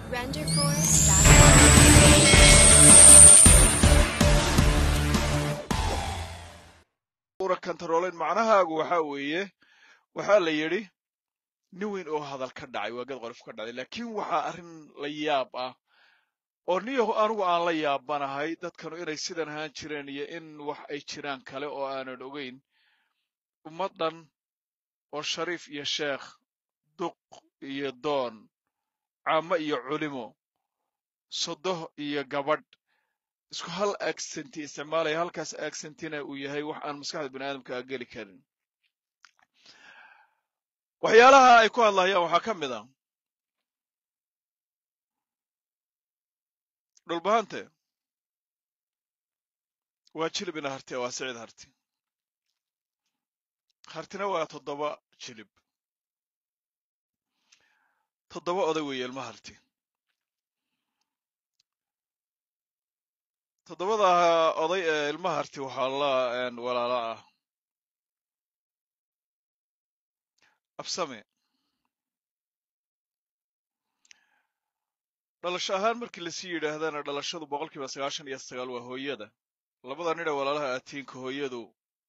una kantaroolayn macnahaagu waxa weeye waxaa la yidhi nin weyn oo hadal ka dhacay waa gad qolof ka dhacday laakiin waxaa arrin la yaab ah oo niyahu anigu aan la yaabanahay dadkanu inay sidan ahaan jireen iyo in wax ay jiraan kale oo aanan ogayn ummaddan oo shariif iyo sheekh duq iyo doon caamo iyo culimo sodoh iyo gabadh isku hal agsenti isticmaalaya halkaas agsentina uu yahay wax aan maskaxda bini aadamka a geli karin waxyaalaha ay ku hadlayaan waxaa ka mid a dhulbahante waa jilib ina harti waa sicid harti hartina waa toddoba jilib toddoba oday weeye ilma harti toddobada oday ee ilma harti waxaa la walaala ah absame dhalasho ahaan markii lasii yidhaahdana dhalashadu boqol kiiba sagaashan iyo sagaal waa hooyada labada nidha walaalaha aatiinka hooyadu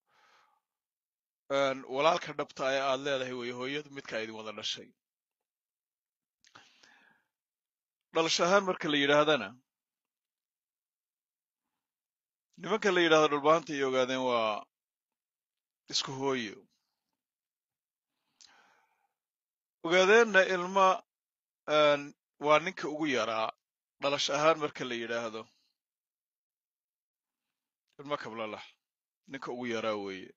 walaalka dhabta ee aad leedahay weeye hooyadu midka idin wada dhashay dhalasho ahaan marka la yidhaahdana nimanka la yidhahdo dhulbahanta ay ogaadeen waa isku hooyo ogaadeenna ilma waa ninka ugu yaraa dhalasho ahaan marka la yidhaahdo ilma kablalax ninka ugu yaraa weeye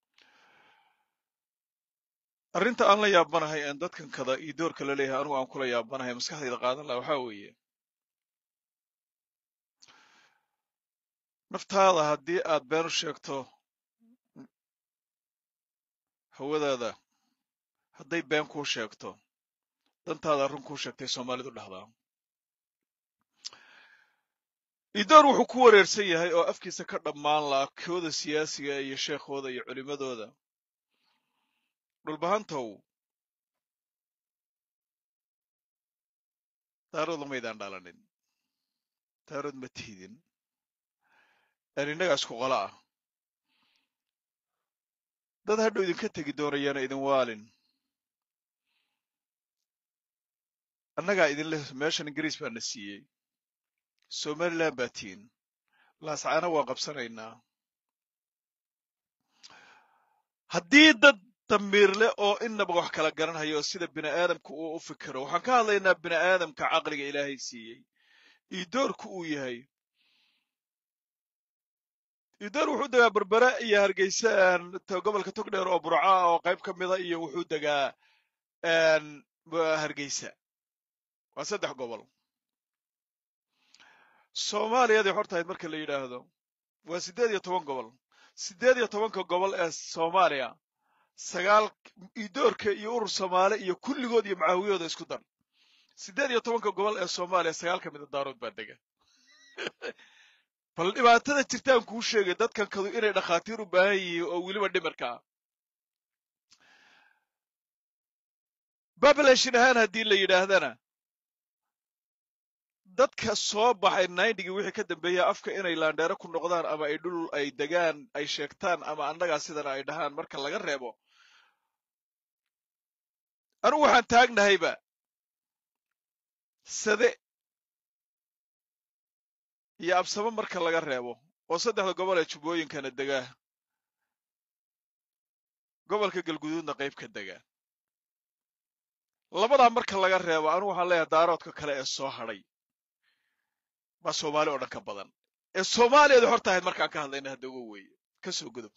arrinta aan la yaabanahay aan dadkan kada iyo doorka la leeyahay anugu aan kula yaabanahay maskaxdayda qaadan laha waxaa weeye naftaada haddii aad been u sheegto hawadaada hadday been kuu sheegto dantaada run kuu sheegtay soomaalidu dhahdaa idoor wuxuu ku wareersan yahay oo afkiisa ka dhammaan laha kooda siyaasiga iyo sheekhooda iyo culimmadooda dhulbahantow daarood lamaydaan dhalanin daarood ma tihidin aan innagaa isku qolo ah dad hadhow idinka tegi doonayaana idin waalin annagaa idinle meeshan ingiriis baa na siiyey somalilan baa tihin laascaana waan qabsanaynaa haddii dad damiirle oo inaba wax kala garanhayo oo sida bini aadamka uu u fikiro waxaan ka hadlaynaa bini aadamka caqliga ilaahay siiyey iyo doorku uu yahay idoor wuxuu degaa berbere iyo hargeysa gobolka togdheer oo burca oo qayb ka mida iyo wuxuu degaa hargeysa waa saddex gobol soomaaliyadii hortahayd marka la yidhaahdo waa siddeed iyo toban gobol siddeed iyo tobanka gobol ee soomaaliya sagaal idoorka iyo urur soomaali iyo kulligood iyo macaawiyooda isku dar siddeed iyo tobanka gobol ee soomaaliya sagaal ka mida daarood baa dega bal dhibaatada jirtaan kuu sheegay dadkan kadu inay dhakhaatiir u baahan yihiin oo weliba dhimirka ah babelashin ahaan haddii la yidhaahdana dadka soo baxay nindigii wixii ka dambeeya afka inay laandheero ku noqdaan ama ay dhul ay degaan ay sheegtaan ama annagaa sidana ay dhahaan marka laga reebo anugu waxaan taagnahayba sade iyo absamo marka laga reebo oo saddexda gobol ee jubbooyinkana degaa gobolka galguduudna qayb ka degaa labadaa marka laga reebo anugu waxaan leeyahay daaroodka kale ee soo hadhay baa soomaali oo dhan ka badan ee soomaaliyada horta ahayd markaan ka hadlayna hadda uga weeye ka soo gudub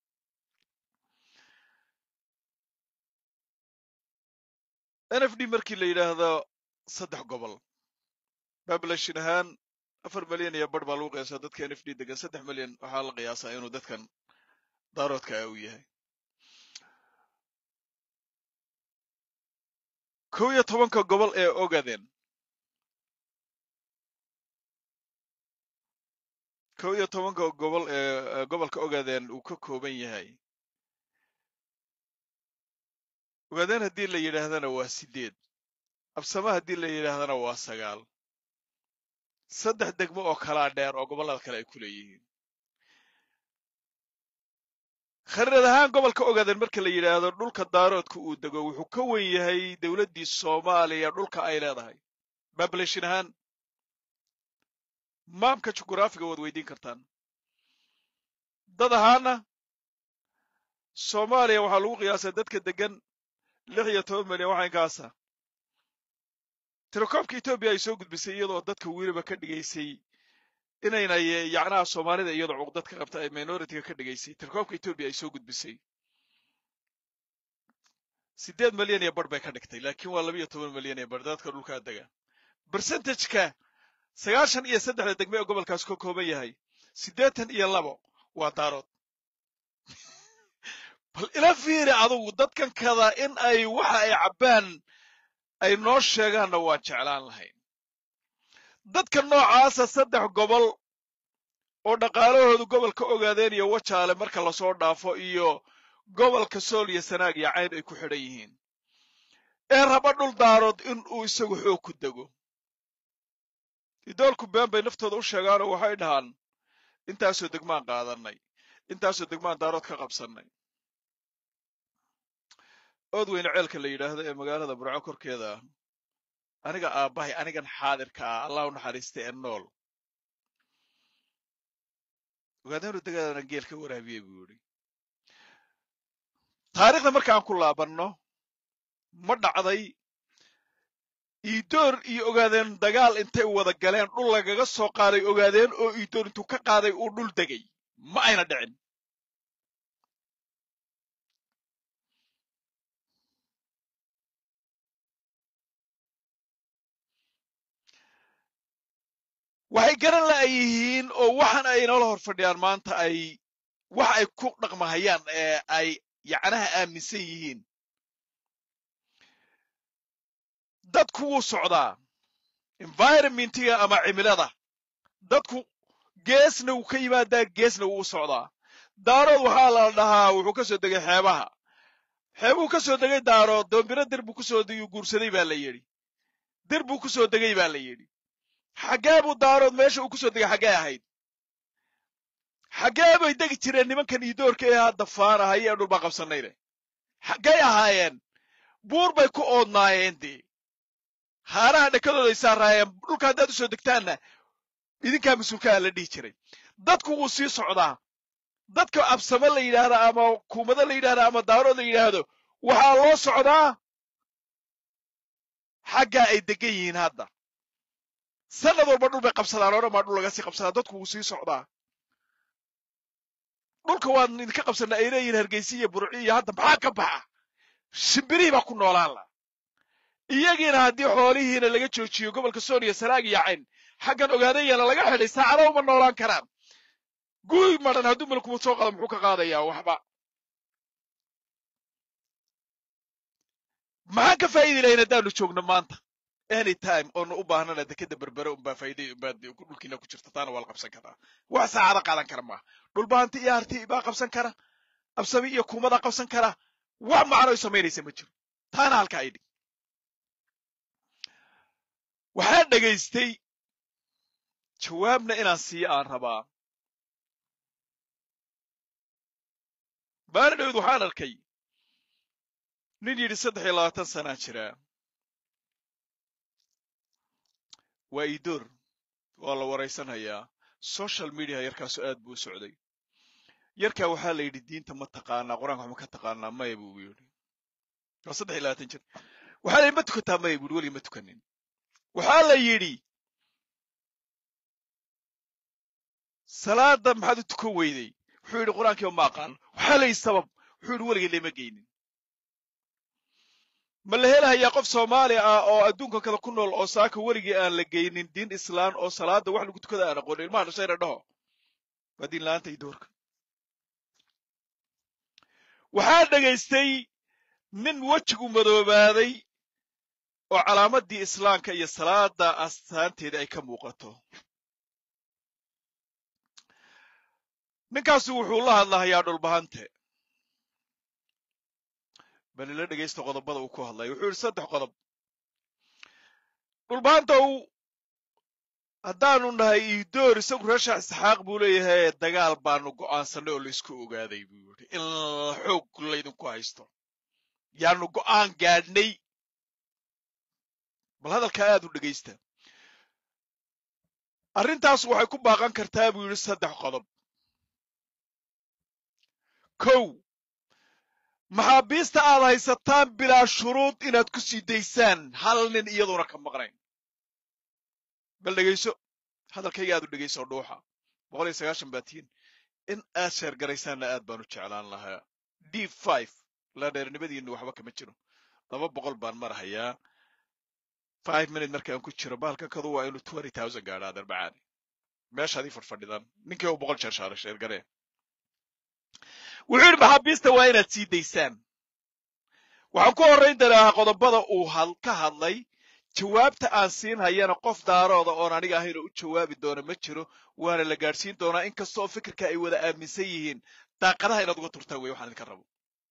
n f d markii la yidhaahdo saddex gobol babelashin ahaan afar milyan iyo bar baa lagu qiyaasaa dadka n f d degan saddex milyan waxaa la qiyaasaa inuu dadkan daaroodka ah uu yahay kow iyo tobanka gobol ee ogaden kow iyo tobanka gobol ee gobolka ogaden uu ka kooban yahay ogaadeen haddii la yidhaahdana waa sideed absama haddii la yidhaahdana waa sagaal saddex degmo oo kalaa dheer oo gobollada kale ay ku leeyihiin khariirad ahaan gobolka ogaadeen marka la yidhaahdo dhulka daaroodka uu dego wuxuu ka wen yahay dowladdii soomaaliya dhulka ay leedahay bableshin ahaan maamka jugraafiga waad weydiin kartaan dad ahaana soomaaliya waxaa lagu qiyaasay dadka degan lix iyo toban milyan waxa inkaasa tirakoobka etoobiya ay soo gudbisay iyadoo dadka weliba ka dhigaysay inayna yacnaha soomaalida iyadoo cuqdad ka qabta ay minoritiga ka dhigaysay tirakoobka etoobiya ay soo gudbisay siddeed milyan iyo bar bay ka dhigtay laakiin waa laba iyo toban milyan iyo bar dadka dhulkaa dega bersentageka sagaashan iyo saddexda degme ee gobolkaas ka kooban yahay siddeetan iyo labo waa daarood bal ila fiiri adugu dadkan kada in ay waxa ay cabbaan ay noo sheegaanna waan jeclaan lahayn dadka noocaasa saddex gobol oo dhaqaalahoodu gobolka ogaadeen iyo wajaale marka lasoo dhaafo iyo gobolka sool iyo sanaag iyo cayn ay ku xidhan yihiin ee raba dhul daarood in uu isagu xoog ku dego idoolku been bay naftooda u sheegaanoo waxay dhahaan intaasoo degmaan qaadannay intaasoo degmaan daarood ka qabsannay ood weyne ceelka la yidhaahdo ee magaalada burco korkeeda ah aniga aabbahay anigan xaadirka ah allah u naxariista ee nool ogaadeenu degaadana geel ka waraabiyey buu yidhi taariikhda marka aan ku laabanno ma dhacday iidoor iyo ogaadeen dagaal intay wada galeen dhul lagaga soo qaaday ogaadeen oo iidoor intuu ka qaaday uu dhul degay ma ayna dhicin waxay garan la ay yihiin oo waxan ay inoola hor fadhiyaan maanta ay wax ay ku dhaqmahayaan ee ay yacnaha aaminsan yihiin dadku wuu socdaa environmentiga ama cimilada dadku geesna wuu ka yimaadaa geesna wuu u socdaa daarood waxaa la dhahaa wuxuu ka soo degay xeebaha xeebuu ka soo degay daarood doombiro dir buu kusoo guursaday baa la yidhi dir buu ku soo degay baa la yidhi xaggee buu daarood meesha uu ku soo degay xaggee ahayd xaggee bay degi jireen nimankan iidoorka ee hadda faanahaya ee dhulbaa qabsannayne xaggay ahaayeen buur bay ku oodnaayeen dee haaraha dhekadooday saaraayeen dhulka haddaad u soo degtaanna idinkaa mas-uulkaa la dhihi jiray dadku wuu sii socdaa dadka absame la yidhaahdo ama kuumado la yidhahdo ama daarood la yidhaahdo waxaa loo socdaa xaggaa ay degan yihiin hadda sanad walba dhul bay qabsadaan oo dhan baa dhul laga sii qabsadaa dadku wuu sii socdaa dhulka waan idinka qabsanna ay leeyihin hargeysa iyo burci iyo hadda maxaa ka baxa shimbirihii baa ku noolaan la iyagiina haddii xoolihiina laga joojiyo gobolka sooniya sanaag iyo cayn xaggan ogaadayana laga xidhay saacado uma noolaan karaan guy madhan hadduu malkumad soo qado muxuu ka qaadayaa waxba maxaan ka faa'idi lahayn haddaanu joogno maanta any time oonu u baahnana dekeda berbere unbaa faa'iday unbaa dhulkiina ku jirta taana waa la qabsan karaa wax saacado qaadan kara maaha dhulbahanti iyo harti baa qabsan kara absami iyo kuumadaa qabsan kara wax macno ay samaynaysa ma jiro taana halka ay dhig waxaan dhegaystay jawaabna inaan siiyo aan rabaa baari dhowd waxaan arkay nin yidhi saddex iyo labaatan sanaa jiraa waa iidoor waa la waraysanhayaa social media yarkaasu aad buu u socday yarkaa waxaa la yidhi diinta ma taqaanaa qur-aanka wax ma ka taqaanaa maya buu yidhi waa saddex iyo labaatan jir waxaa la yidhi ma tukataa maya buu yidhi weligii ma tukanin waxaa la yidhi salaada maxaad u tukan weyday wuxuu yidhi qur-aankiiba ma aqaano waxaa la yidhi sabab wuxuu yidhi weligii lama geynin ma la helahayaa qof soomaali ah oo adduunka kale ku nool oo saaka weligii aan la geynin diin islaan oo salaada wax lagu tukada aan aqoonin ilmaha dhashayna dhaho waa diin la-aanta idoorka waxaa dhegaystay nin wejigu madoobaaday oo calaamadii islaamka iyo salaada astaanteeda ay ka muuqato ninkaasu wuxuu la hadlahayaa dhulbahante bal ila dhegaysta qodobada uu ku hadlaya wuxuu yidhi saddex qodob dhulbaantow haddaanu nahay iidoor isagu reesha isxaaq buu leeyahay dagaal baanu go'aansanay oo laysku ogaaday buu yidhi in xoog laydinku haysto yaanu go'aan gaadhnay bal hadalkaa aad u dhegaysta arrintaas waxay ku baaqan kartaa buu yidhi saddex qodob kow maxaabiista aad haysataan bilaa shuruud inaad ku sii daysaan hal nin iyaduona ka maqnayn bal dhegayso hadalkayga aad u dhegayso dhuuxa boqol iyo sagaashan baatiin in aad sheergaraysaanna aad baanu jeclaan lahaa d five la dheernimadiinna waxba kama jiro laba boqol baan marahayaa five minute markaan ku jiro baalka kadu waa inuu twenty thousand gaadhaa darbacaani meeshaadii fadfadhidan ninkii uu boqol jeer shaaray sheergaree wuxuu yidhi maxaabiista waa inaad sii daysaan waxaan ku horrayn doonaa qodobada uu ka hadlay jawaabta aan siin hayana qof daarooda oon aniga ahayn oo u jawaabi doona ma jiro waana la gaadhsiin doonaa in kasta oo fikirka ay wada aaminsan yihiin daaqadaha inaad uga turtaan wey waxaan idinka rabo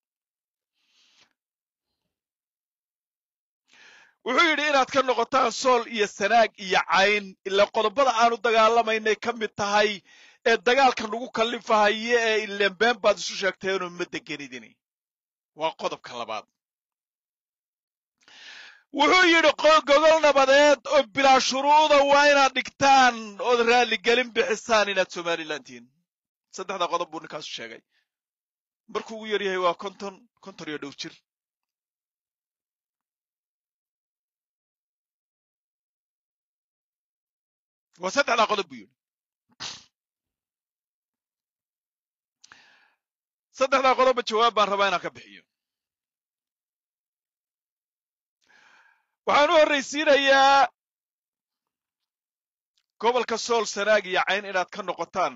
wuxuu yidhi inaad ka noqotaan sool iyo sanaag iyo cayn ilaa qodobada aanu dagaalamaynay ka mid tahay ee dagaalka nagu kallifahaye ee ilenbeen baad isu sheegteenoo ma degenidini waa qodobka labaad wuxuu yidhi gogol nabadeed oo bilaa shuruuda waa inaad dhigtaan ood raalligelin bixisaan inaad somalilan tihiin saddexda qodob buu ninkaasu sheegay markuu ugu yar yahay waa konton konton iyo dhow jir waa saddexdaa qodob buu yidhi saddexdaa qodobba jawaab baan rabaa inaan ka bixiyo waxaan u horraysiinayaa gobolka sool sanaag iyo cayn inaad ka noqotaan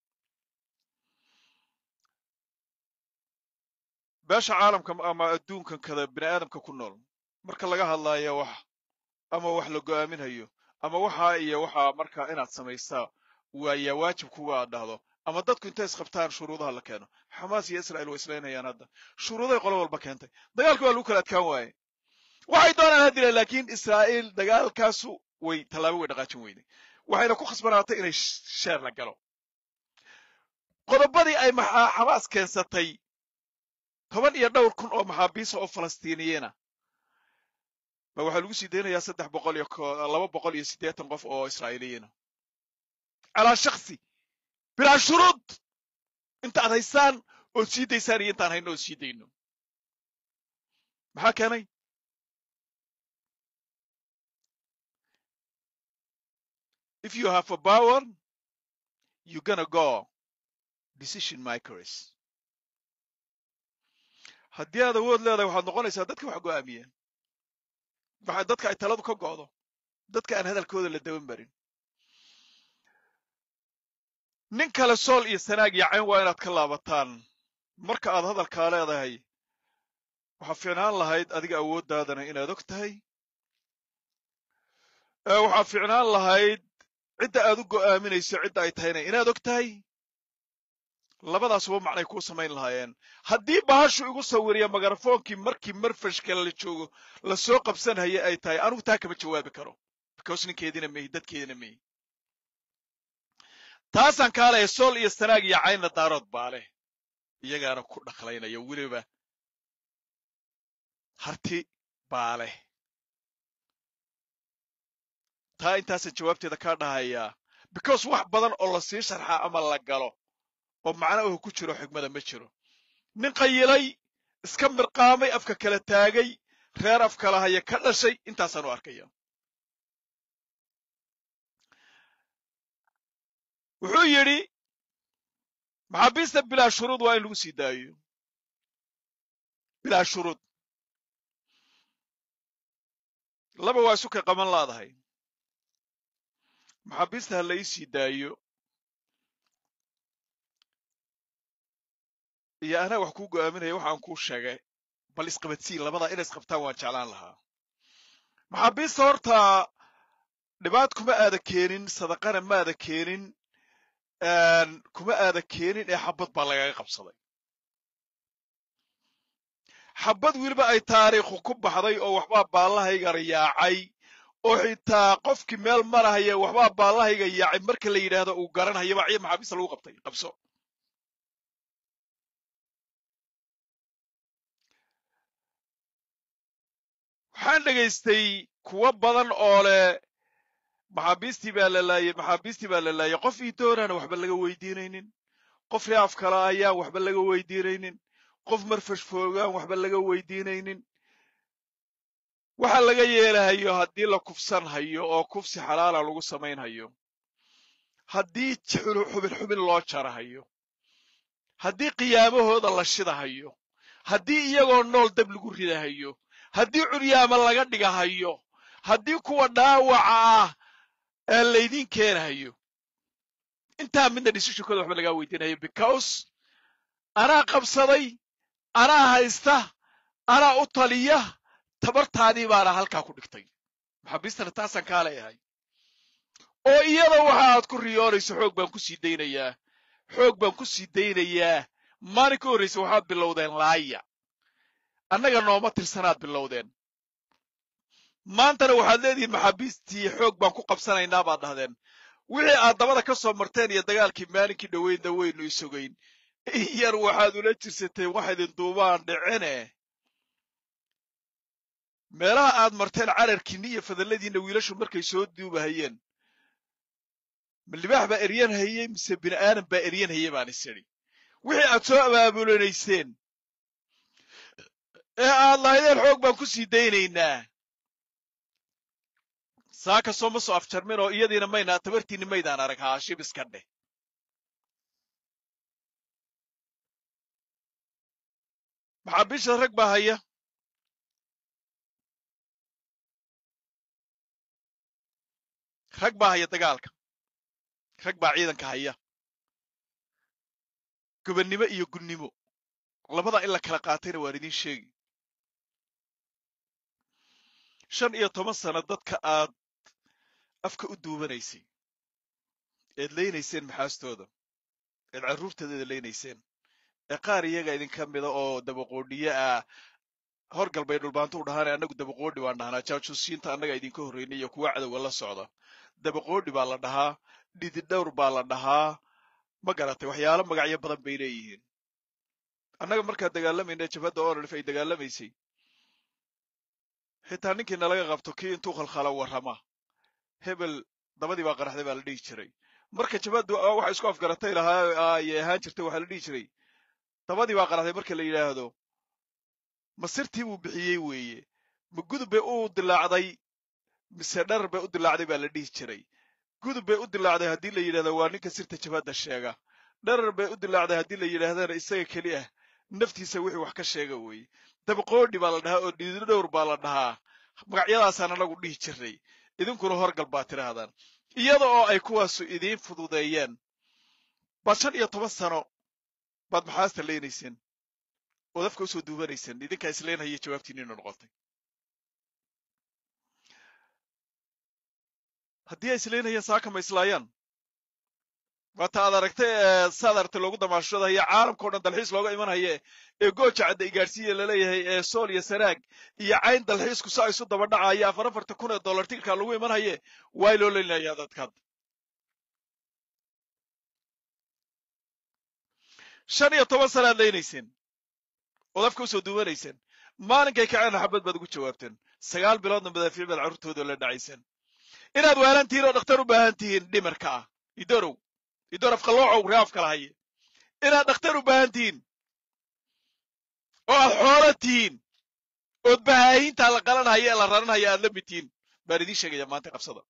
beesha caalamka ama adduunkan kada bini aadamka ku nool marka laga hadlaayo wax ama wax la go'aaminhayo ama waxaa iyo waxaa marka inaad samaysaa waayaa waajib kuga aad dhahdo ama dadku intay isqabtaan shuruudaha la keeno xamaas iyo israa'iil way islaynayaan hadda shuruuday qolo walba keentay dagaalkii waa lagu kala adkaan waaye waxay doonaan haddila laakiin israa'iil dagaalkaasu way tallaabo way dhaqaajin weyday waxayna ku khasbanaatay inay sheer la galo qodobadii ay xamaas keensatay toban iyo dhowr kun oo maxaabiisa oo falastiiniyiina ba waxaa lagu sii daynayaa saddex boqol iyo laba boqol iyo siddeetan qof oo israa'iiliyiina calaa shaksi bilaa shuruud inta ad haysaan ood sii daysaan iyo intaan hayno ood sii dayno maxaa keenay if you have a power you gonna go decision makers haddii aad awood leedahay waxaad noqonaysaa dadka wax go'aamiya waxa dadka ay taladu ka go'do dadka aan hadalkooda la daban marin nin kale sool iyo sanaag iyo cayn waa inaad ka laabataan marka aad hadalkaa leedahay waxaa fiicnaan lahayd adiga awooddaadana inaad og tahay waxaa fiicnaan lahayd cidda aad u go'aaminayso cidda ay tahayna inaad og tahay labadaasuba macnay kuu samayn lahaayeen haddii bahashu igu sawiriya magarafoonkii markii marfashka la joogo lasoo qabsanhaya ay tahay anugu taa kama jawaabi karo because ninkeediina mehi dadkeedina mehi taasaan kaalaya sool iyo sanaag iyo caynna daarood baa leh iyagaana ku dhaqlaynaya weliba harti baa leh taa intaasaan jawaabteeda kaa dhahayaa because wax badan oo la sii sharxaa ama la galo oo macno uhu ku jiro xigmada ma jiro nin qayilay iska mirqaamay afka kala taagay reer af kala haya ka dhashay intaasaan u arkaya wuxuu yidhi maxaabiista bilaa shuruud waa in lagu sii daayo bilaa shuruud laba waa isu kay qaban laadahay maxaabiista ha la ii sii daayo iyo anaa wax kuu go'aaminaya waxaan kuu sheegay bal isqabadsii labadaa inay isqabtaan waan jeclaan lahaa maxaabiista horta dhibaat kuma aada keenin sadaqana maada keenin kuma aada keenin ee xabad baa lagaga qabsaday xabad weliba ay taariikhu ku baxday oo waxbaa baallahayga rayaacay oo xitaa qofkii meel marahaya waxbaa baallahayga yaacay marka la yidhaahdo uu garanhayaba ciyo maxaabiista lagu qabtay qabso waxaan dhegaystay kuwo badan oo leh maxaabiistii baa la laayay maxaabiistii baa la laayay qof ii doonaana waxba laga weydiinaynin qof reaf kale ayaan waxba laga weydiinaynin qof marfash foogaan waxba laga weydiinaynin waxa laga yeelahayo haddii la kufsan hayo oo kufsi xalaala lagu samaynhayo haddii xubin xubin loo jarahayo haddii qiyaamahooda la shidahayo haddii iyagoo nool dab lagu ridahayo haddii curyaama laga dhigahayo haddii kuwa dhaawaca ah ee laydiin keenahayo intaa midna dhisishikooda waxba lagaa weydiinayo because anaa qabsaday anaa haysta anaa u taliya tabartaadii baana halkaa ku dhigtay maxaabiistana taasaan kaa leeyahay oo iyada waxa aad ku riyoonayso xoog baan ku sii daynayaa xoog baan ku sii daynayaa maalin ka horraysa waxaad bilowdeen laaya annaga nooma tirsanaad bilowdeen maantana waxaad leedihiin maxaabiistii xoog baan ku qabsanaynaa baad dhahdeen wixii aad dabada ka soo marteen iyo dagaalkii maalinkii dhoweynna waynu isogayn in yar waxaad ula jirsateen wax idin duubaan dhicine meelaha aad marteen cararkiinni iyo fadalladiinna wiilashu markay soo duubahayeen ma libaax baa eryan hayey mise bini aadam baa eryan hayey baan is idhi wixii aad soo abaabulanayseen ee aad lahaydeen xoog baan ku sii daynaynaa saa kastoo ma soo afjarmin oo iyadiina maynaa tabartiinni maydaan arag haashib iska dheh maxaabiisha rag baa haya rag baa haya dagaalka rag baa ciidanka haya gobannimo iyo gunnimo labada in la kala qaatayna waan idiin sheegi shan iyo toban sano dadka aad afka u duubanaysay eed leynayseen maxaastooda eed carruurtoodeeda leynayseen ee qaar iyaga idinka mida oo dabaqoodhiye ah horgal bay dhulbaanto u dhahaane annagu dabaqoodhi baan dhahnaa jaajuusiinta annaga idinka horraynay iyo kuwa cadowga la socda dabaqoodhi baa la dhahaa dhididhowr baa la dhahaa ma garatay waxyaalo magacyo badan bay leeyihiin annaga markaan dagaalamayna jabhadda onolif ay dagaalamaysay xitaa ninkii nalaga qabto kii intuu khalkhalo warrama hebel dabadii baa qaraxday baa la dhihi jiray marka jabhaddu waxa isku afgaratay lahaa ayay ahaan jirtay waxaa la dhihi jiray dabadii baa qaraxday marka la yidhaahdo masirtii buu bixiyey weeye ma gudub bay u dilaacday mise dharar bay u dilaacday baa la dhihi jiray gudub bay u dilaacday haddii la yidhahdo waa ninka sirta jabhadda sheega dharar bay u dilaacday haddii la yidhaahdana isaga keli ah naftiisa wixii wax ka sheega weeye dabaqoodhi baa la dhahaa oo dhididhowr baa la dhahaa magacyadaasaan anagu dhihi jirnay idinkuna horgal baa tidhaahdaan iyada oo ay kuwaasu idiin fududeeyeen baad shan iyo toban sano baad maxaasta leynayseen ood afka usoo duubanayseen idinkaa isleynhaya jawaabtiinina noqotay haddii ay isleynayeen saaka ma islaayaan waata aad aragtay ee saad aragtay loogu damaashadayo caalamkao dhan dalxiis looga imanhaye ee gooja cadda igaadhsiiya laleeyahay ee sool iyo sanaag iyo cayn dalxiisku sa isu daba dhacaya afar afarta kun ee dollar tigirkaa lagu imanhaye waay loo leynaya dadkaad shan iyo toban sanaad leynayseen ood afka usoo duubanayseen maalinkay kaceen xabad baad ugu jawaabteen sagaal biloodna madaafiic baad carruurtooda la dhacayseen inaad waalan tihiin oo dhakhtar u baahan tihiin dhimarka ah idorow idor afqalloocow ree afkala haye inaad dhakhtar u baahan tihiin oo aad xoolo tihiin ood bahaahiintaa la qalanhaya ee la raranhaya aad la mid tihiin baan idiin sheegaya maanta qabsada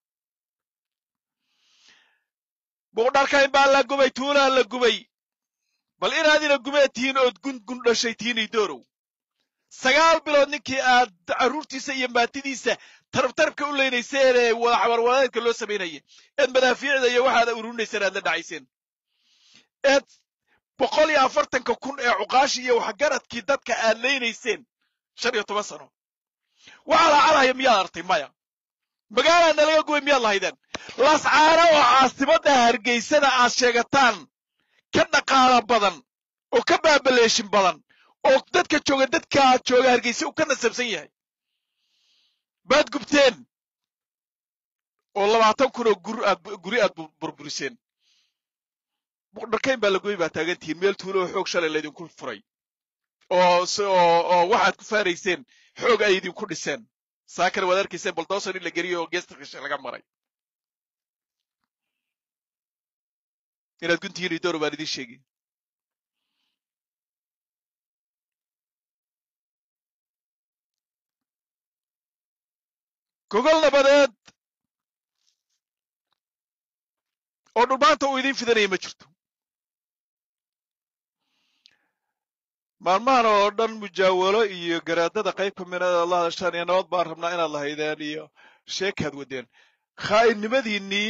buqdharkayn baa la gubay tuulaa la gubay bal inaadina gumeed tihiin ood gungun dhashay tihiin idorow sagaal bilood ninkii aad carruurtiisa iyo maatidiisa tarabtarabka u leynayseen ee wada xabarwadaedka loo samaynaya eed madaafiicda iyo waxaad ururinayseen aad la dhacayseen eed boqol iyo afartanka kun ee cuqaashi iyo waxgaradkii dadka aad leynayseen shan iyo toban sano waxaa laacalhaya miyaad artay maya magaalaa nalaga gubay miyaad lahaydeen lascaana oo caasimadda hargeysada aad sheegataan ka dhaqaala badan oo ka baabaleeshin badan oo dadka jooga dadkaa jooga hargeysa uu ka nasabsan yahay baad gubteen oo labaatan kun oo gur aad guri aad burburiseen dharkayn baa lagoy baa taagantihiin meel tuulo oo xoog shalay laydinku furay oo oo oo waxaad ku faarayseen xoog ay idinku dhiseen saakana waad arkayseen baldosan in la geliyo oo geesta qishe laga maray inaad guntihiin iyo dooro baan idiin sheegi gogol nabadeed oo dhulmaanta uu idiin fidanaya ma jirto maalmahan oo dhan mujaawalo iyo garaadada qayb ka mida la hadashaan iyo nabad baan rabnaa inaad lahaydeen iyo sheekaad wadeen khaa'innimadiinnii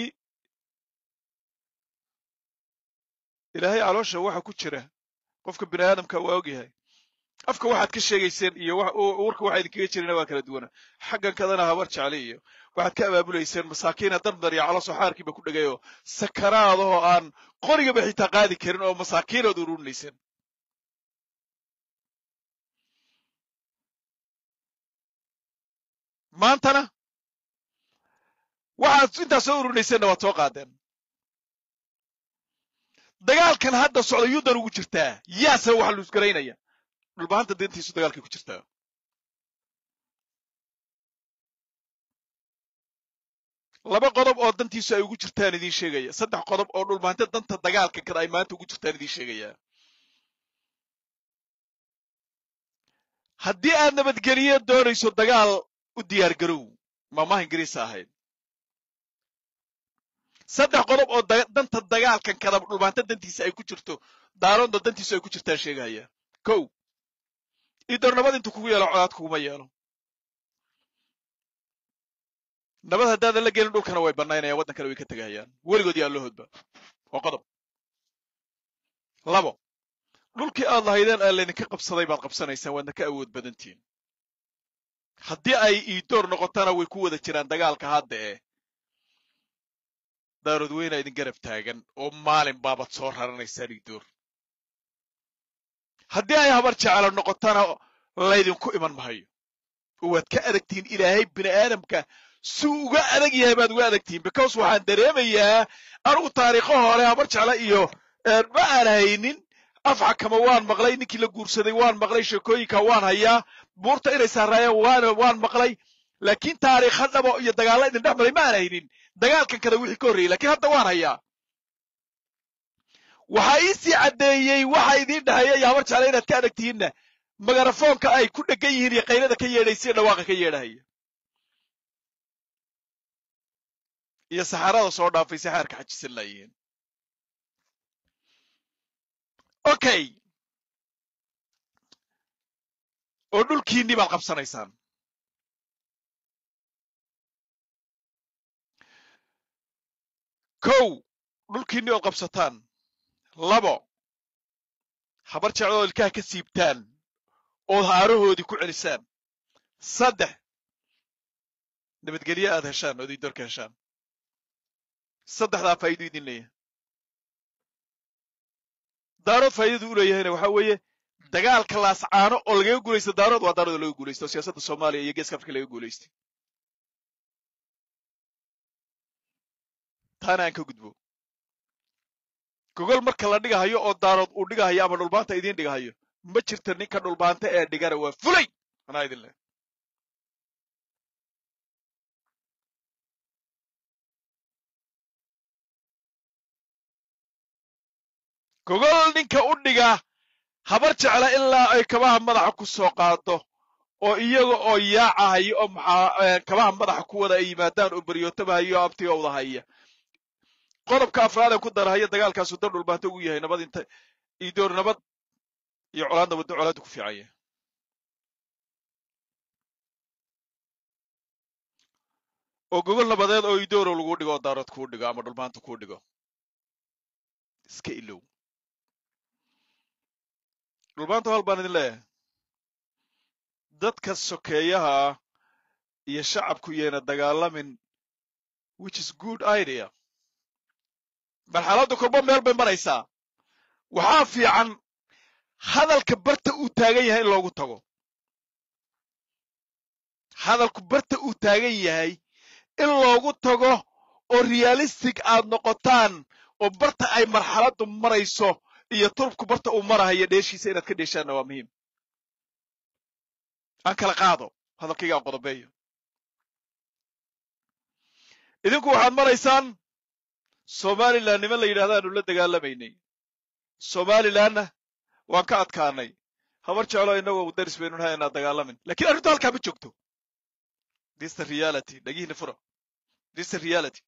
ilaahay caloosha waxa ku jira qofka bini aadamka waa ogyahay afka waxaad ka sheegayseen iyo warka waxa idinkaga jirina waa kala duwana xaggan kadana habar jecle iyo waxaad ka abaabulayseen masaakiina dardar iyo caloso xaarkiiba ku dhegayoo sakaraadahoo aan qorigaba xitaa qaadi karin oo masaakiinood ururinayseen maantana waxaad intaas soo ururinayseenna waad soo qaadeen dagaalkan hadda socda yuudan ugu jirtaa yaase waxa luusgaraynaya dhulbahanta deentiisu dagaalkay ku jirtaa laba qodob oo dantiisu ay ugu jirtaan idiin sheegaya saddex qodob oo dhulbahanta danta dagaalka kada ay maanta ugu jirtaan idiin sheegaya haddii aad nabadgeliyo doonayso dagaal u diyaar garow maamaha ingiriisa ahayd saddex qodob oo danta dagaalkan kada dhulbaanta dantiisa ay ku jirto daaroonda dantiisu ay ku jirtaan sheegaya kow idoor nabad intuu kugu yeelo colaad kuguma yeelo nabad haddaadan la gelin dhulkana way bannaynayaan waddankana way ka tegahayaan weligood yaa loo hodba waa qodob labo dhulkii aad lahaydeen aa laydinka qabsaday baad qabsanaysaan waadna ka awood badantihin haddii ay iidoor noqotana way ku wada jiraan dagaalka hadda eh daarood weyna idin garab taagan oo maalin baabad soo raranaysaan iidoor haddii ay habar jecelo noqotana laydinku iman mahayo oo waad ka adagtihiin ilaahay bini aadamka suu uga adag yahay baad uga adagtihiin because waxaan dareemayaa anugu taariikho hore habar jecla iyo ma aan haynin afxakama waan maqlay ninkii la guursaday waan maqlay sheekooyinka waan hayaa buurta inay saaraayeen waan waan maqlay laakiin taariikha dhabo iyo dagaalla idin dhex maray ma aan haynin dagaalkan kada wixii ka horreeyey lakiin hadda waan hayaa waxaa iisii caddeeyey waxa idiin dhahaya iyo habar jecla inaad ka adagtihiinna magarafoonka ay ku dhegan yihiin iyo qaylada ka yeedhaysa dhawaaqa ka yeedhahaya iyo saxaarada soo dhaafay si xaarka xajisan laayihiin okay oo dhulkiinnii baad qabsanaysaan kow dhulkiinnii ood qabsataan labo habar jeclo oo ilkaha ka siibtaan ood haarahoodii ku celisaan saddex nabadgelyo aad heshaan ood idoorka heshaan saddexdaa faa'iido idin leeyahay daarood faa'iidadu u leeyahayna waxaa weeye dagaalka laascaano oo lagaga guulaysta daarood waa daarood oo laga guulaysta oo siyaasadda soomaaliya iyo geeska afrika laga guulaystay taana aan ka gudbo gogol marka la dhigahayo oo daarood uu dhigahayo ama dhulbaanta idiin dhigahayo ma jirta ninka dhulbaanta ee dhigana waa fulay anaa idin leh gogol ninka u dhiga habar jecla ilaa ay kabaha madaxa ku soo qaado oo iyaga oo yaacahayo oo maxaa kabaha madaxa ku wada ay yimaadaan oo baryootabahayo oo abtigowda haya qodobka afraadee ku darahaya dagaalkaasu dan dhulbaanta ugu yahay nabad inta idoor nabad iyo colaad nabaddo colaaddu ku fiican yahay oo gogol nabadeed oo idooro lagu dhigo oo daarood kuu dhigo ama dhulbaanta kuu dhigo iska ilow dhulbaanta hal baan idin leeyahay dadka sokeeyaha iyo shacabku yeena dagaalamin which is good idea marxaladda korba meel bay maraysaa waxaa fiican hadalka barta uu taagan yahay in loogu tago hadalku barta uu taagan yahay in loogu tago oo realistic aad noqotaan oo barta ay marxaladdu marayso iyo turubku barta uu marahayo dheeshiisa inaad ka dheeshaanna waa muhiim aan kala qaado hadalkayga aan qodobeeyo idinku waxaad maraysaan somalilan niman la yidhahdaanu la dagaalamaynay somalilanna waan ka adkaanay habar jeclo inagoo daris baynu nahay inaad dagaalamin lakiin arrintu halkaa ma joogto this the reality dhagihiina fura this the reality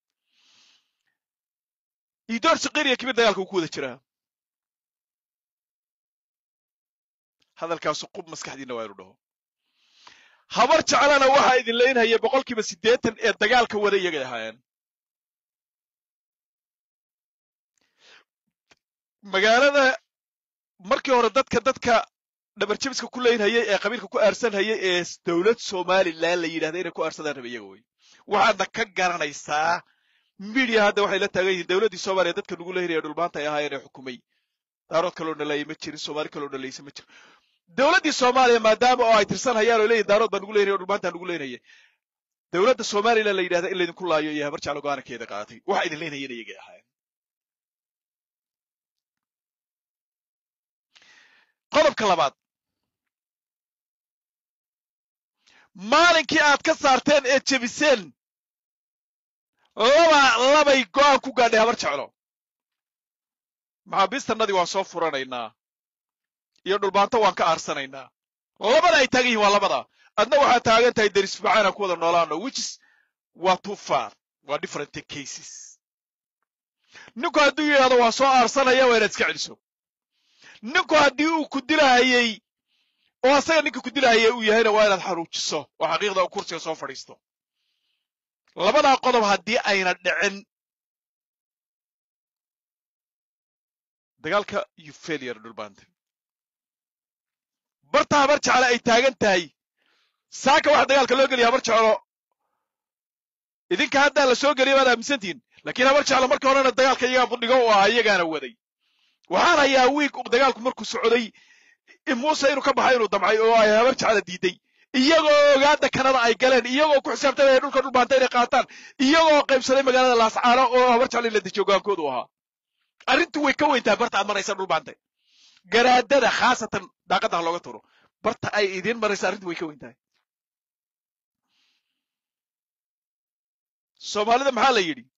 idoor shaqiriya kimid dagaalka uu ku wada jiraa hadalkaasu qub maskaxdiina waa inu dhaho habar jeclana waxaa idin leynhaya boqolkiiba siddeetan ee dagaalka wada iyagay ahaayeen magaalada markii hore dadka dadka dhabarjabiska ku leynhayay ee qabiilka ku aarsanhayay ee dowlad somalilan la yidhahda inay ku aarsadaan raba iyaga wey waxaadna ka garanaysaa midia hadda waxay la taagan yihiin dowladdii soomaaliya dadka nugu leynaya dhulmaanta ay ahaayeen ee xukumay daarood kaloo dhaleeyay ma jirin soomaali kaloo dhalaysa ma jirin dowladdii soomaaliya maadaama oo ay tirsan hayaan oo leeyihin daarood baa nugu leynaya o dhulmaantaa nugu leynaya dowladda somalilan la yidhahda in laydinku laayo iyo habar jeclo go-aankeeda qaatay waxa idin leynayeen iyagay ahaayeen qodobka labaad maalinkii aad ka saarteen ee jebiseen laba labay go'aan ku gaadhay habar jeclo maxaabiistannadii waan soo furanaynaa iyo dhulbaanto waan ka aarsanaynaa labada ay taagan yihin waa labada adna waxaad taagan tahay deris ficaana ku wada noolaano whichis waa too far waa different cases ninku hadduu yidhahdo waan soo aarsanaya waa inaad iska celiso ninku haddii uu ku dilahayey oo asaga ninka ku dilahayay uu yahayna waa inaad xaruujiso oo xaqiiqda u kursiga soo fadhiisto labadaa qodob haddii ayna dhicin dagaalka you failure dhulbaante barta habar jeclo ay taagan tahay saaka waxa dagaalka loo geliya habar jeclo idinka haddaa la soo geliya baad aaminsantihin lakiin habar jeclo marka horena dagaalka iyagaa budhigo u ahaa iyagaana waday waxaan hayaa wiig dagaalku markuu socday muuse inuu ka baxay inuu damcay oo ay habar jecla diiday iyagoo ogaada kanada ay galeen iyagoo ku xisaabtamaya dhulka dhulbaanta inay qaataan iyagoo qaybsaday magaalada laascaano oo habar jecla in la dejiyo hogaankoodu ahaa arrintu way ka weyn tahay barta aad maraysa dhulbaanta garaadada khaasatan daaqadda ha looga turo barta ay idiin maraysa arrintu way ka weyn tahay soomaalida maxaa la yidhi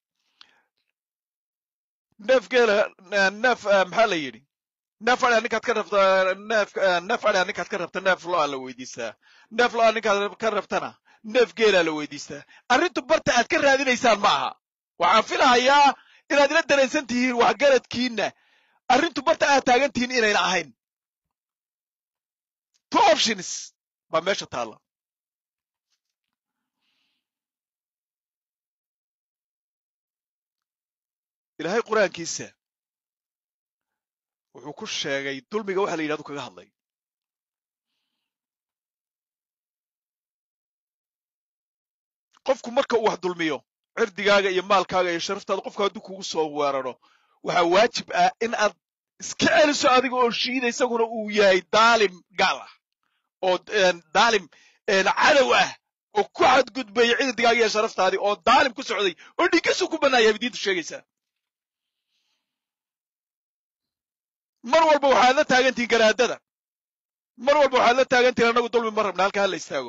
neef geela neef maxaa la yidhi neef adha ninkaad ka rabta neef neef adha ninkaad ka rabta neef lo-a la weydiistaa neef lo-a ninkaad ka rabtana neef geelaa la weydiistaa arrintu barta aad ka raadinaysaan ma aha waxaan filahayaa inaad ila dareensan tihiin waxgaradkiinna arrintu barta aad taagan tihiin inayna ahayn two options baa meesha taalla ilaahay qur-aankiisa wuxuu ku sheegay dulmiga waxa la yidhahdo kaga hadlay qofku marka uu wax dulmiyo cirdigaaga iyo maalkaaga iyo sharaftaada qofku hadduu kugu soo weeraro waxaa waajib ah in aad iska celiso adiga oo shiida isaguna uu yahay daalim gaal ah oo daalim cadow ah oo ku xadgudbaya cirdigaaga iyo sharaftaadii oo daalim ku socday oo dhigisu ku bannaan yahay diintu sheegaysaa mar walba waxaad la taagantihin garaadada mar walba waxaad la taagantihin annagu dulmi ma rabna halka hala istaago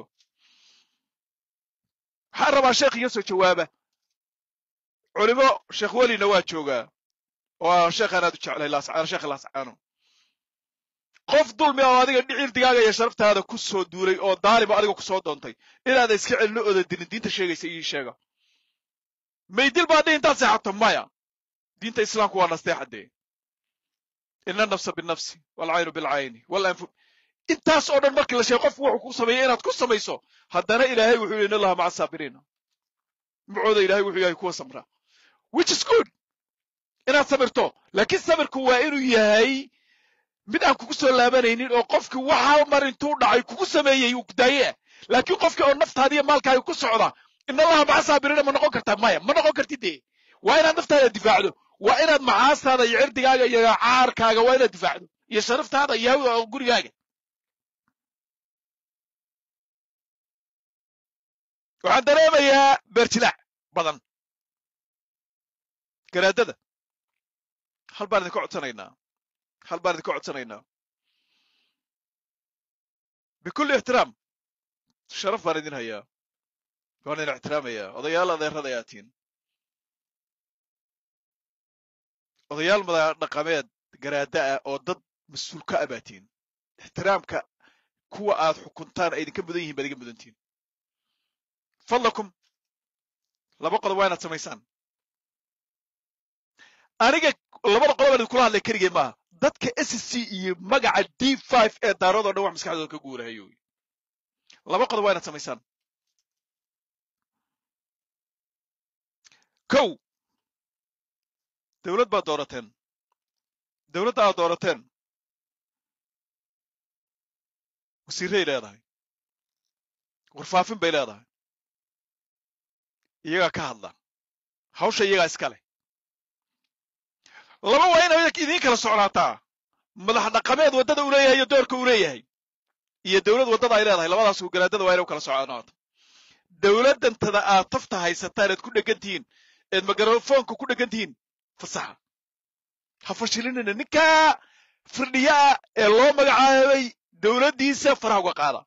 waxaan rabaa sheekh iga soo jawaaba culimo sheekh welina waa joogaa oo sheekhaan aad u jeclay laascaano sheekha laascaano qof dulmi oo adiga dhicirdigaaga iyo sharaftaada ku soo duulay oo daalima adiga ku soo doontay inaada iska celino ooda dilin diinta sheegaysa ii sheega maydil baa dhihi intaad seexato maya diinta islaamku waa nasteexadee ina nafsa binafsi walcaynu bilcayni walanfu intaas oo dhan markii la sheego qofku wuxuu ku sameeyey inaad ku samayso haddana ilaahay wuxuu yidhi in allaha maca saabiriina macooda ilahay wuxuu yahay kuwa samra which is good inaad samirto laakiin samirku waa inuu yahay mid aan kugu soo laabanaynin oo qofkii waxa mar intuu dhacay kugu sameeyey uu daaye laakiin qofkii oo naftaada iyo maalkaaga ku socda in allaha maca saabiriina ma noqon kartaa maya ma noqon kartid dee waa inaad naftaada difaacdo waa inaad macaastaada iyo cirdigaaga iyo caarkaaga waa inaad difaacdo iyo sharaftaada iyo gurigaaga waxaan dareemayaa beerjilaac badan garaadada hal baan idinka codsanaynaa hal baan idinka codsanaynaa bikulli ixtiraam sharaf baan idin hayaa waan idin ixtiraamayaa odayaal adeerada ayaa tihin odayaal mada dhaqameed garaada ah oo dad mas-uul ka ah baa tihin ixtiraamka kuwa aad xukuntaan ay idinka mudan yihin baad iga mudan tihin fadlakum laba qodob waa inaad samaysaan aniga labada qodob aan idinkula hadlay keligay maaha dadka s c iyo magaca d five ee daaradoo dhan wax maskaxdooda ka guurahayo laba qodob waa inaad samaysaan kow dawlad baad doorateen dawladda aad doorateen wasiirray leedahay warfaafin bay leedahay iyagaa ka hadla hawsha iyagaa iska leh laba waa inay idiin kala socnaataa madax dhaqameed waddada uu leeyahay iyo doorka uu leeyahay iyo dawlad waddada ay leedahay labadaas garaadada waa inay u kala socnaato dawladdantada aad tafta haysataan eed ku dhegan tihiin eed mikrafoonka ku dhegan tihiin fasaxa ha fashilinina ninkaa firdhiyaa ee loo magacaabay dawladdiisa faraha uga qaada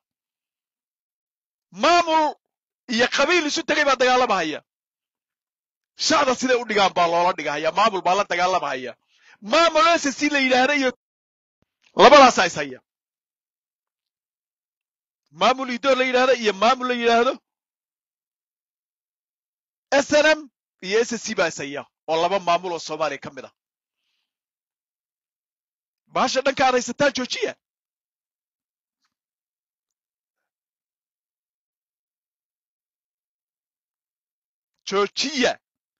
maamul iyo qabiil isu tegay baa dagaalamahaya shacda siday u dhigaan baa loola dhigahaya maamul baa la dagaalamahaya maamul ss la yidhaahda iyo labadaasaa is haya maamul idoor la yidhaahda iyo maamul la yidhaahdo snm iyo ssc baa is haya oo laba maamul oo soomaaliya ka mid ah bahasha dhanka aad haysataan joojiya joojiya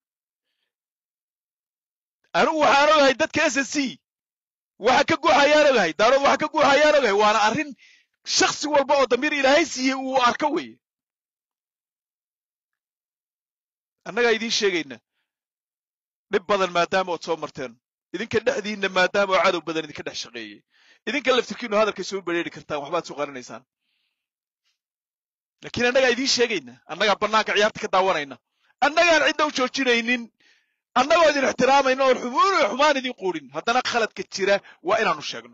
anigu waxaan ogahay dadka s s c waxa ka guuxayaan ogahay daarood waxa ka guuxayaan ogahay waana arrin shaksi walba oo damiir ilaahay siiyey uu arko weeye annagaa idiin sheegayna dhib badan maadaama ood soo marteen idinka dhexdiinna maadaama oo cadow badan idinka dhex shaqeeyey idinka laftirkiinu hadalkay soo bereeri kartaan waxbaad soo qarinaysaan laakiin annagaa idiin sheegayna annagaa bannaanka ciyaarta ka daawanayna annagaan cidda u joojinaynin annagoo idin ixtiraamayna oon xumuun iyo xumaan idin quudhin haddana khaladka jira waa inaanu sheegno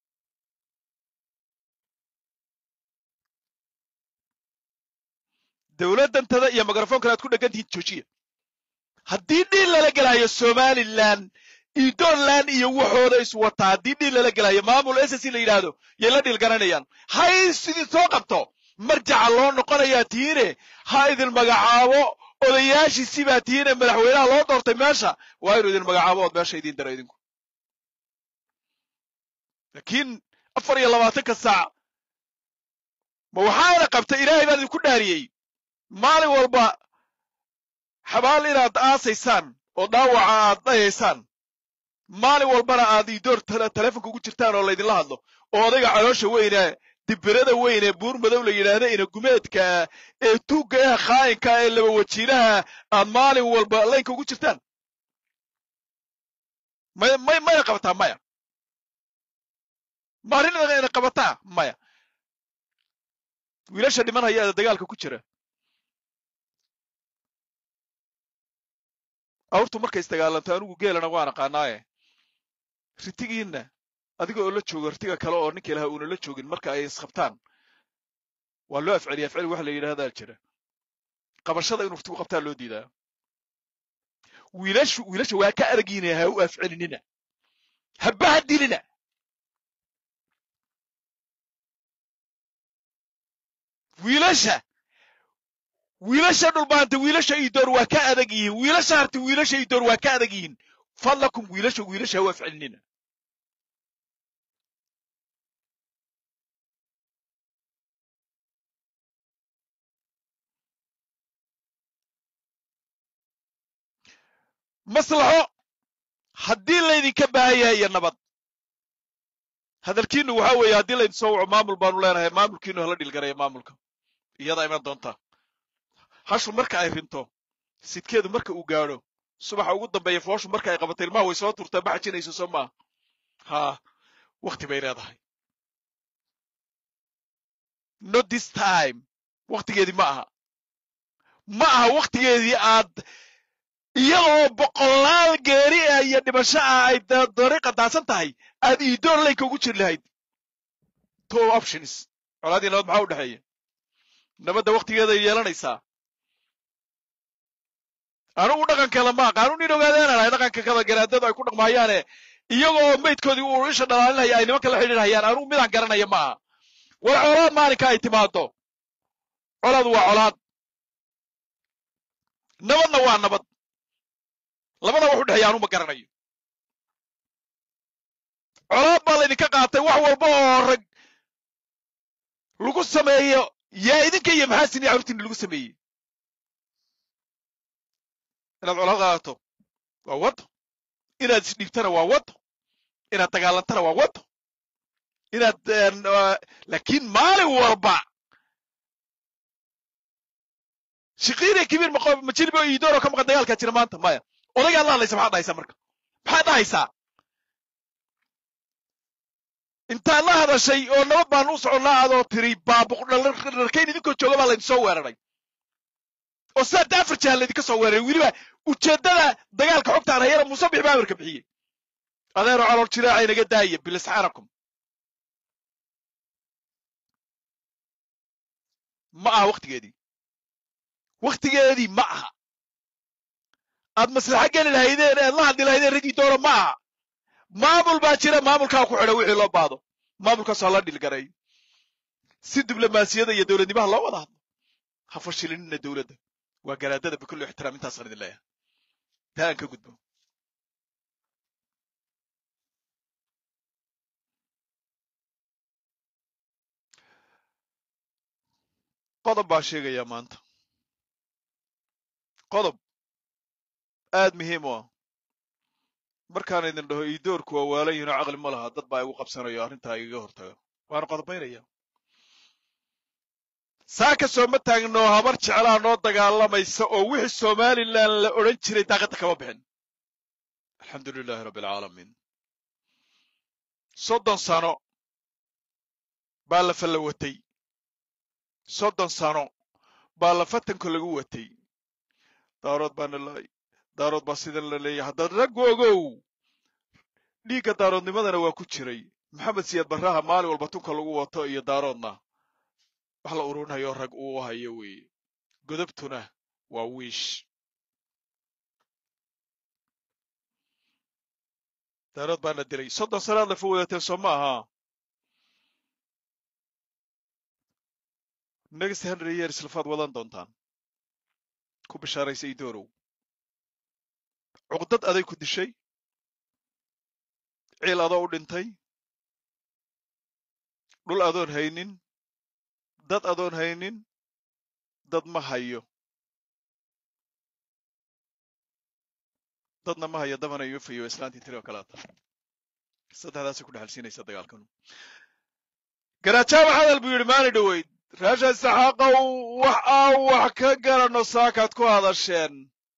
dawladdantada iyo mikrafonkana aad ku dhegan tihiin joojiya haddii dhiil lala gelaayo somalilan idoland iyo waxooda iswataa haddii dhiil lala gelaayo maamul ss la yidhaahdo yay la dhiil garanayaan hays idin soo qabto marjaca loo noqonayaa tihiine ha idin magacaabo odayaashiisi baa tihiine madaxweynaha loo doortay meesha waa inuu idin magacaabo ood meesha idiin daro idinku laakiin afar iyo labaatanka saac ma waxaana qabta ilaahay baan idinku dhaariyey maalin walba xabaal inaad aasaysaan oo dhaawaca aad dhayaysaan maalin walbana aad idoor telefonka ugu jirtaan oo laydinla hadlo oo odayga caloosha weyne dibirada weyn ee buur madow la yidhaahda ina gumeedka ee tuugga ah khaayinka ee laba wajiinaha aad maalin walba laynka ugu jirtaan may may mayna qabataa maya maarinayna qabataa maya wiilasha dhimanhaya ee dagaalka ku jira awrtu markay isdagaalanto anigu geelana waan aqaanaaye ritigiinna adiga oo la joogo ritiga kale oo ninka ilaha uuna la joogin marka ay isqabtaan waa loo afceliya afceli waxa la yidhahdaa jira qabashada inuu ritigu qabtaa loo diidaa wiilashu wiilasha waa ka aragiina ha u afcelinina habaha dilina wiilasha wiilasha dhulbaanta wiilasha idoor waa ka adag yihiin wiilasha harti wiilasha idoor waa ka adag yihiin fadlakum wiilasha wiilasha ha u afcelinina maslaxo haddii laydinka baahan yahay iyo nabad hadalkiinu waxa weeye haddii laydin soo waco maamul baanu leenahay maamulkiinu hala dhilgaraya maamulka iyadaa iman doonta hashu marka ay rinto sidkeedu marka uu gaadho subaxa ugu dambeeya fooshu marka ay qabato ilmaha way soo turtaa ma xajinayso soo maaha haa wakti bay leedahay not this time waktigeedii ma aha ma aha waktigeedii aad iyadoo boqolaal geeri ah iyo dhimasho ah ay dariiqa daadsan tahay aad iidoor leyka ugu jiri lahayd two options colaadii nabad maxaa u dhexeeya nabadda waktigeeday yeelanaysaa anugu dhaqankeeda ma aqaanu nin ogaadeenanahay dhaqanka kada garaadadu ay ku dhaqmaayaane iyagoo maydkoodii uu isha dhalaalinaya ay nimanka la xidhiirhayaan anugu midaan garanaya ma aha war colaad maalinka ay timaado colaad waa colaad nabadna waa nabad labada wax u dhexeeya anu ma garanayo colaad baa laydinka qaatay wax walba oo rag lagu sameeyo yaa idinka iyo maxaasin iyo carurtiina lagu sameeyey inaad colaad qaadato waa wado inaad isdhiibtana waa wado inaad dagaalantana waa wado inaad laakiin maalin walba shiqiina kibiir majilbo iidooro ka maqan dagaalkaa jira maanta maya odaygaad la hadlaysa maxaad dhahaysaa marka maxaad dhahaysaa intaad la hadashay oo nabad baan u soconnaa adoo tiri baabuqdharkayn idinkoo jooga baa laydin soo weeraray oo sidaa daafar jahan laydinka soo weeraray weliba ujeeddada dagaalka xogtaan hayana musabix baa amarka bixiyey adeero calool jiraaca inaga daaya bilisxaanakum ma aha waktigeedii waktigeedii ma aha aad maslaxo geli lahaydeen ead la hadli lahaydeen raggii doona ma aha maamul baa jira maamulkaa ku xidha wixii loo baado maamulkaasoo la dhilgaray si diblomaasiyada iyo dowladnimaha loo wada hadlo ha fashilinina dowladda waa garaadada bikulli ixtiraam intaasaan idin leeyahay taa aan ka gudbo qodob baa sheegayaa maanta qodob aad muhiim u ah markaan idin dhaho iidoorku waa waalan yihin oo caqli ma laha dad baa igu qabsanayo arrintaa igaga hortaga waana qodobaynaya saaka sooma taagno habar jeclaa noo dagaalamaysa oo wixii somalilan la odhan jiray daaqadda kama bixin alxamdu lilahi rabbi alcaalamiin soddon sano baa la falla watay soddon sano baa la fatanko lagu watay daarood baana laay daarood baa sidan la leeyahay haddaad raggu ogow dhiigga daaroodnimadana waa ku jiray maxamed siyaad barraha maalin walba tunka lagu wato iyo daaroodna wax la ururinayo rag uu hayo weeye godobtuna waa wiish daarood baana dilay soddon sanaad lafa wadateen soo ma aha next hundred years lafaad wadan doontaan ku bishaaraysa idoorow cuqdad aday ku dishay ciil adoo u dhintay dhul adoon haynin dad adoon haynin dad ma hayo dadna ma hayo dabana yufayo islaantii tiri oo kalaata saddexdaasay ku dhexalsiinaysa dagaalkanu garaajaaba hadal buu yidhi maali dhoweyd raasha saxaaqow wax aan wax ka garanno saakaad ku hadasheen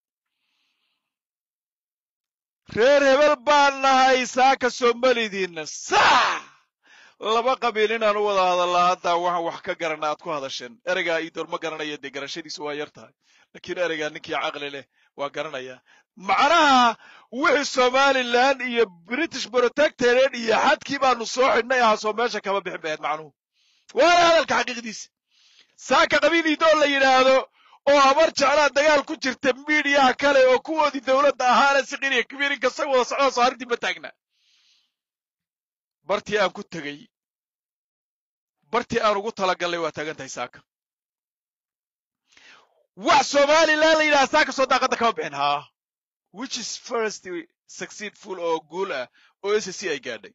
reer hebel baan nahay saaka soomalidiinna sax laba qabiil inaan u wada hadallaa haddaa waxaan wax ka garana aad ku hadasheen ereygaa iidoor ma garanayo dee garashadiisu waa yar tahay laakiin ereygaa ninkii caqli leh waa garanaya macnaha wixii somalilan iyo british protectorate iyo xadkii baanu soo xidhnay ahaasoo meesha kama bixin baheed macnuhu waana hadalka xaqiiqdiisa saaka qabiil iidoor la yidhaahdo oo habar jeclaa dagaal ku jirta miidiyaha kale oo kuwoodii dowladda ahaana siqiriya kabiirinka sag wada socdoo saarintii ma taagna bartii aan ku tegey bartii aan ugu talagallay waa taagan tahay saaka wax somalilan la yidhaha saaka soo daaqadda kama bixin haa which is first succeedful oo guul ah oo s c ay gaadhay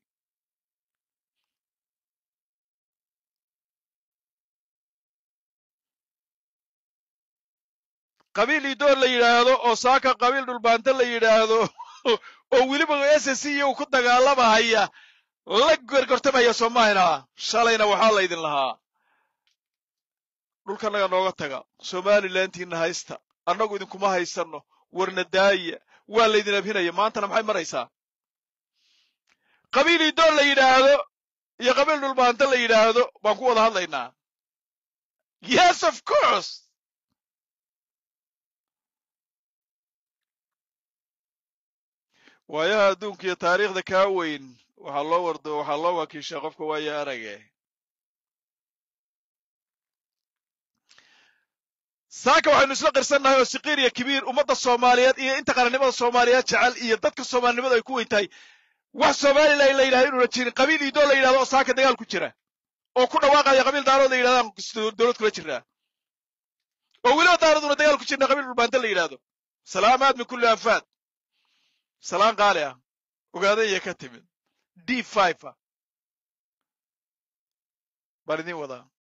qabiil idoor la yidhaahdo oo saaka qabiil dhulbaante la yidhaahdo oo weliba s c u ku dagaalamahaya la gorgortamaya soomahayna shalayna waxaa laydin lahaa dhulkanaga nooga taga somalilantiina haysta annagu idinkuma haysanno warna daaya waa laydin abhinaya maantana maxay maraysaa qabiil idoor la yidhaahdo iyo qabiil dhulbaante la yidhaahdo baan ku wada hadlaynaa yes of course waayaha adduunka iyo taariikhda kaa weyn waxaa loo wardo waxaa loo wakiishaa qofka waayo arage saaka waxaynu isla qirsannahay oo siqiir iyo kibiir ummadda soomaaliyeed iyo inta qarannimada soomaaliyeed jecel iyo dadka soomaalinimadu ay ku weyn tahay wax somalilan la yidhahdo inuuna jirin qabiil iidoo la yidhahdo oo saaka dagaal ku jira oo ku dhawaaqaya qabiil daarood la yidhahdaan dowlad kula jirnaa oo weliba daarooduna dagaal ku jirna qabiil dhulbaanta la yidhahdo salaamaad min kulli anfaad salaan qaali ah ogaadaya ka timid d five ah baan idiin wadaa